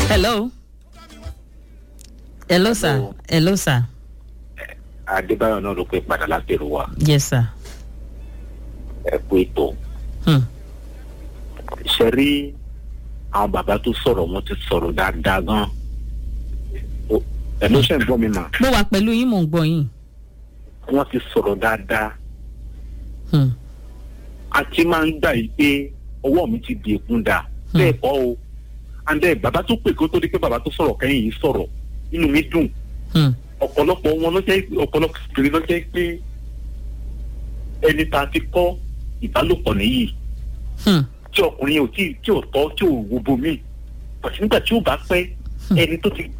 hello hello sir Hello. hello sir adébáyọ̀ náà ló pé padà láti èrò wa yes sir ẹ kú ètò hmm. ṣe rí àwọn bàbá tó sọ̀rọ̀ wọn ti sọ̀rọ̀ dáadáa gan O- ẹ ló ṣe ń gbọ́ mi mà mo wà pẹ̀lú yín mò ń gbọ́ yín wọ́n ti sọ̀rọ̀ dáadáa hmm. a ti máa ń gbà yìí pé ọwọ́ mi ti di èkún da Hmm. bẹ́ẹ̀ kọ́ o and then bàbá tó pè kó tó di pé bàbá tó sọ̀rọ̀ kẹ́yìn yìí sọ̀rọ̀ inú mi dùn Hmm. ọ̀pọ̀lọpọ̀ wọn ló jẹ́ ọ̀pọ̀lọpọ̀ obìnrin ló jẹ́ pé ẹni tá a ti kọ́ ìbálòpọ̀ nìyí Hmm. tí ọkùnrin yẹn ò tí tí ò tọ́ tí ò wo bomi pàṣẹ nígbà tí ó bá pẹ́ ẹni tó ti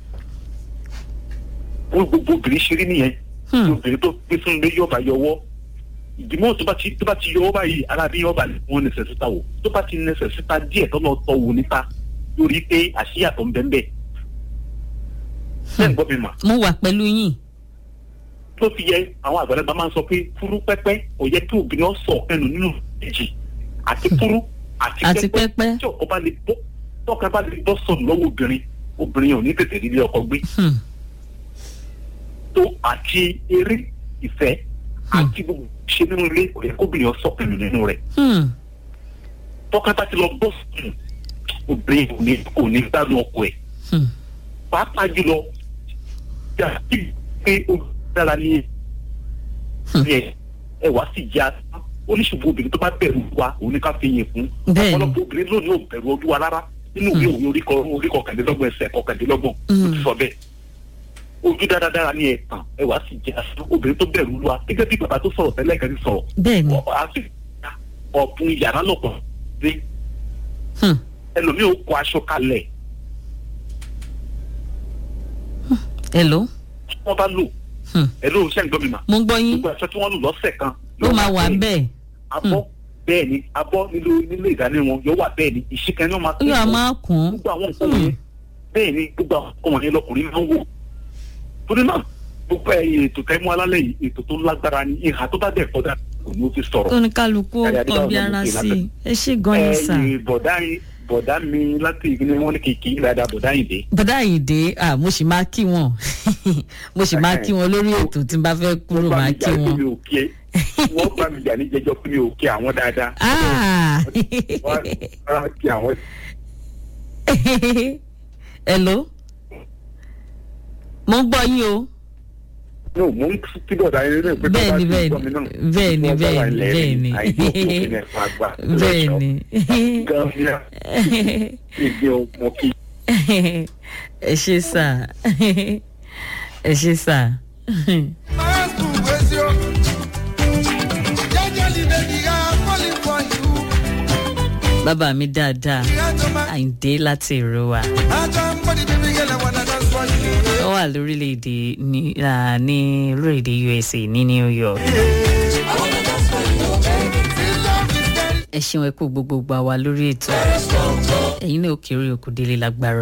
wọ́n gbogbo obìnrin ṣeré nìyẹn Hmm. obìnrin tó gbé fún ilé yọba yọwọ́ ìdìmọ́ tó bá ti tó bá ti yọwọ́ báyìí ara bí yọba wọn nẹsẹ̀ síta wò tó bá ti nẹsẹ̀ síta díẹ̀ tó lọ tọ́ wò níta lórí pé àṣìyàtọ̀ ń bẹ́ẹ̀ bẹ́ẹ̀ bẹ́ẹ̀ ń gbọ́ mi mà mo wà pẹ̀lú yín tó fi yẹ àwọn àgbàlagbà máa ń sọ pé fúrú pẹ́pẹ́ kò yẹ kí obìnrin ọ sọ ẹnu nínú èjì àti fúrú àti àti pẹ́pẹ́ pẹ́pẹ́ tí ọkọ bá lè bọ́ tọ́ka bá lè bọ́ sọ̀rọ̀ lọ́wọ́ obìnrin obìnrin ò ní tètè rí ilé ọkọ gbé Hmm. tó àti eré ìfẹ́ àti gbogbo ṣe nínú ilé kò yẹ kóbìnrin ọ sọ ẹnu nínú rẹ̀ Hmm. tọ́ka bá ti lọ bọ́ sọ̀rọ̀ obìnrin kò ní kò ní gbádùn ọkọ ẹ̀ Hmm. pàápàá jùlọ yà kí pé ó dára ní ẹ ẹ wá sí ìyá oníṣòwò obìnrin tó bá bẹ̀rù wa òun ní ká fi yìn fún Bẹ́ẹ̀ni. ọ̀pọ̀lọpọ̀ obìnrin lónìí ò bẹ̀rù ojú wa rárá nínú ìwé òwe orí kọ- orí kọkàndínlọ́gbọ̀n ẹsẹ̀ kọkàndínlọ́gbọ̀n ó ti sọ bẹ́ẹ̀ ojú dáradára ní ẹ̀tàn ẹ wá sí ìyá obìnrin tó bẹ̀rù wa gẹ́gẹ́ bí bàbá tó sọ̀rọ̀ tẹ́lẹ̀ kan ti sọ̀rọ̀ bẹ́ẹ̀ ni Ọ- a sì ọ̀bùn yàrá lọ̀pọ̀ dé Hmm. ẹlòmíì ó kọ aṣọ kalẹ̀ hello tí wọ́n bá lò Hmm. ẹ lóun ṣẹ́ ń gbọ́ mi mà mo ń gbọ́ yín gbogbo aṣọ tí wọ́n lò lọ́sẹ̀ kan ó máa wà bẹ́ẹ̀ abọ́ bẹ́ẹ̀ ni abọ́ nílò nílò ìdáná wọn yóò wà bẹ́ẹ̀ ni ìṣìkan náà máa ó yà máa kún gbogbo àwọn nǹkan wọ̀nyẹn bẹ́ẹ̀ ni gbogbo àwọn nǹkan wọ̀nyẹn lọkùnrin máa ń wò torí náà gbogbo ẹ̀yìn ètò tẹ́mú alálẹ̀ yìí ètò tó lágbára ni ìhà tó bá dẹ̀ kọ́dà kò ní ó fi sọ̀rọ̀ oníkálukú Ẹ̀rí Adébáyọ̀ ọbẹ̀ náà ló ara pè sí i látẹ̀. ẹ ṣe gan yín sà ẹ̀yìn bọ̀dá yín bọ̀dá mi láti ìgbìnrin wọn ní kìkì dáadáa bọ̀dá yìí dé bọ́dá àyìndé ah, mo sì máa kí wọn mo sì máa kí wọn lórí ètò tí n bá fẹ́ kúrò wọ́n bá máa mi kí jà ní wọn. mi ò kí ẹ wọ́n bá mi jà ní jẹjọ́ pé mi ò kí àwọn dáadáa Ah. wọ́n á kí àwọn hello mo ń gbọ́ yín o no mo ń kí bọ̀dá yín nínú ìpínlẹ̀ bẹ́ẹ̀ni bẹ́ẹ̀ni bẹ́ẹ̀ni bẹ́ẹ̀ni bẹ́ẹ̀ni bẹ́ẹ̀ni ẹ ṣe sà ẹ ṣe sà. bàbá mi dáadáa àyìndé láti èrò wa ó wà lórílẹ̀‐èdè ní ah, ní lórílẹ̀‐èdè usa ní new york. ẹ ṣeun ẹ kú gbogbo gbà wá lórí ètò ẹ̀yin náà ó kéré òkú délé lágbára.